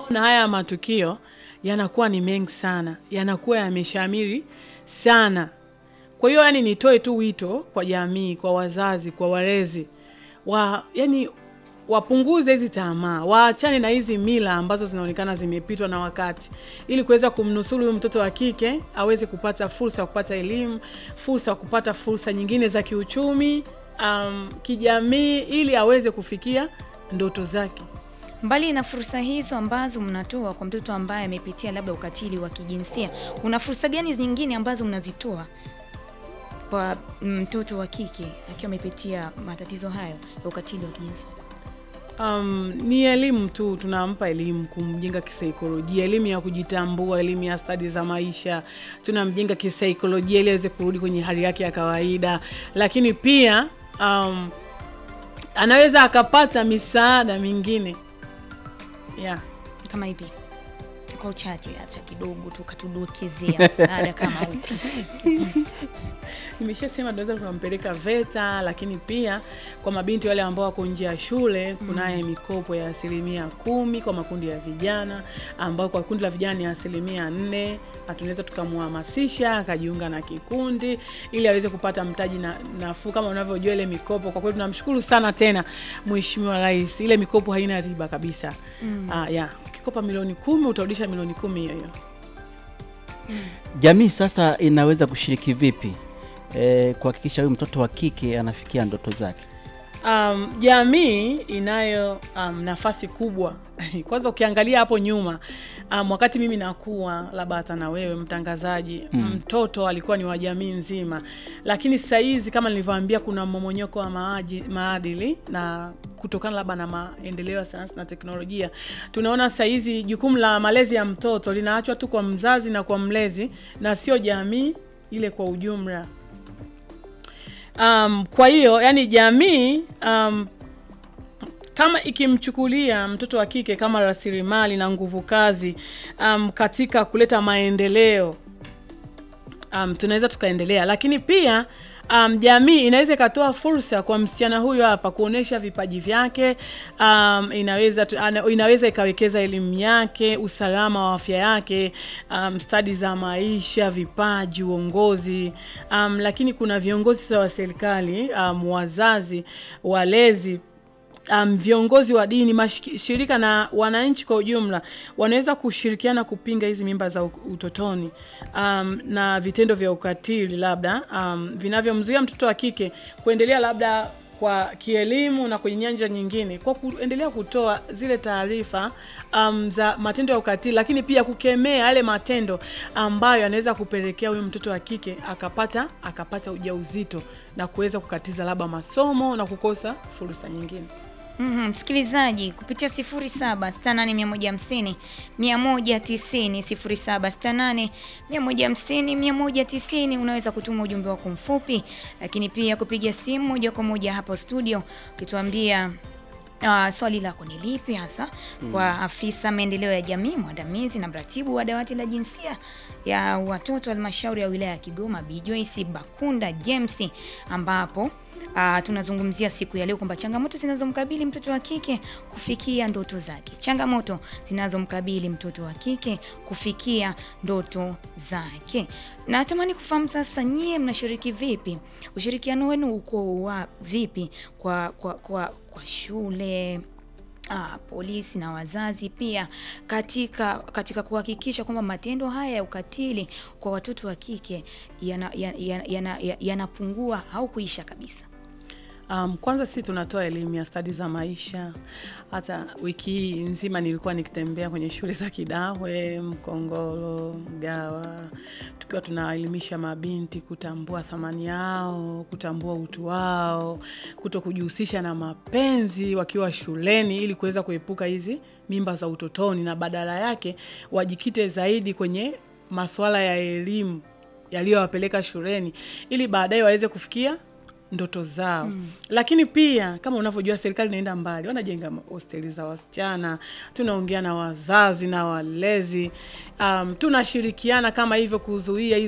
na haya matukio yanakuwa ni mengi sana, yanakuwa yameshamiri sana. Kwa hiyo yani, nitoe tu wito kwa jamii, kwa wazazi, kwa walezi wa yani wapunguze hizi tamaa, waachane na hizi mila ambazo zinaonekana zimepitwa na wakati, ili kuweza kumnusuru huyu mtoto wa kike aweze kupata fursa ya kupata elimu, fursa ya kupata fursa nyingine za kiuchumi, um, kijamii, ili aweze kufikia ndoto zake. Mbali na fursa hizo ambazo mnatoa kwa mtoto ambaye amepitia labda ukatili wa kijinsia, kuna fursa gani nyingine ambazo mnazitoa kwa mtoto wa kike akiwa amepitia matatizo hayo ya ukatili wa kijinsia? Um, ni elimu tu, tunampa elimu kumjenga kisaikolojia, elimu ya kujitambua, elimu ya stadi za maisha, tunamjenga kisaikolojia ili aweze kurudi kwenye hali yake ya kawaida, lakini pia um, anaweza akapata misaada mingine yeah. Kama ipi? Kwa uchache, acha kidogo tu katudokezea msaada kama upi? Nimeshasema tunaweza tukampeleka VETA, lakini pia kwa mabinti wale ambao wako nje ya shule kunaye mikopo ya asilimia kumi kwa makundi ya vijana, ambao kwa kundi la vijana ni asilimia nne, na tunaweza tukamhamasisha akajiunga na kikundi ili aweze kupata mtaji na nafuu. Kama unavyojua ile mikopo, kwa kweli tunamshukuru sana tena Mheshimiwa Rais, ile mikopo haina riba kabisa. Ah, ya ukikopa milioni kumi utarudisha milioni kumi hiyo hiyo. Jamii sasa inaweza kushiriki vipi e, kuhakikisha huyu mtoto wa kike anafikia ndoto zake? Um, jamii inayo um, nafasi kubwa kwanza ukiangalia hapo nyuma um, wakati mimi nakuwa labda hata na wewe mtangazaji Mm. mtoto alikuwa ni wa jamii nzima, lakini sasa hizi kama nilivyoambia, kuna mmomonyoko wa maaji, maadili na kutokana labda na maendeleo ya sayansi na teknolojia, tunaona sasa hizi jukumu la malezi ya mtoto linaachwa tu kwa mzazi na kwa mlezi na sio jamii ile kwa ujumla. Um, kwa hiyo yani jamii um, kama ikimchukulia mtoto wa kike kama rasilimali na nguvu kazi um, katika kuleta maendeleo um, tunaweza tukaendelea, lakini pia um, jamii inaweza ikatoa fursa kwa msichana huyo hapa kuonesha vipaji vyake. Um, inaweza tu, ana, inaweza ikawekeza elimu yake, usalama wa afya yake, um, stadi za maisha, vipaji, uongozi. Um, lakini kuna viongozi wa serikali, um, wazazi, walezi um, viongozi wa dini, mashirika na wananchi kwa ujumla wanaweza kushirikiana kupinga hizi mimba za utotoni um, na vitendo vya ukatili labda um, vinavyomzuia mtoto wa kike kuendelea labda kwa kielimu na kwenye nyanja nyingine, kwa kuendelea kutoa zile taarifa um, za matendo ya ukatili, lakini pia kukemea yale matendo ambayo yanaweza kupelekea huyu mtoto wa kike akapata akapata ujauzito na kuweza kukatiza labda masomo na kukosa fursa nyingine. Mhm, msikilizaji kupitia 0768150150 190 0768150150 190 unaweza kutuma ujumbe wako mfupi, lakini pia kupiga simu moja kwa moja hapo studio ukituambia Uh, swali lako ni lipi hasa kwa afisa maendeleo ya jamii mwandamizi na mratibu wa dawati la jinsia ya watoto halmashauri ya wilaya ya Kigoma Bi Joyce Bakunda James, ambapo uh, tunazungumzia siku ya leo kwamba changamoto zinazomkabili mtoto wa kike kufikia ndoto zake, changamoto zinazomkabili mtoto wa kike kufikia ndoto zake. Na natamani kufahamu sasa, nyie mnashiriki vipi? Ushirikiano wenu uko wa vipi kwa, kwa, kwa, kwa shule Ah, polisi na wazazi pia katika katika kuhakikisha kwamba matendo haya ya ukatili kwa watoto wa kike yanapungua yana, yana, yana, yana au kuisha kabisa. Um, kwanza sisi tunatoa elimu ya stadi za maisha. Hata wiki hii nzima nilikuwa nikitembea kwenye shule za Kidawe, Mkongolo, Mgawa, tukiwa tunaelimisha mabinti kutambua thamani yao, kutambua utu wao, kuto kujihusisha na mapenzi wakiwa shuleni, ili kuweza kuepuka hizi mimba za utotoni, na badala yake wajikite zaidi kwenye masuala ya elimu yaliyowapeleka shuleni, ili baadaye waweze kufikia ndoto zao mm. Lakini pia kama unavyojua serikali inaenda mbali, wanajenga hosteli za wasichana, tunaongea na wazazi na walezi um, tunashirikiana kama hivyo kuzuia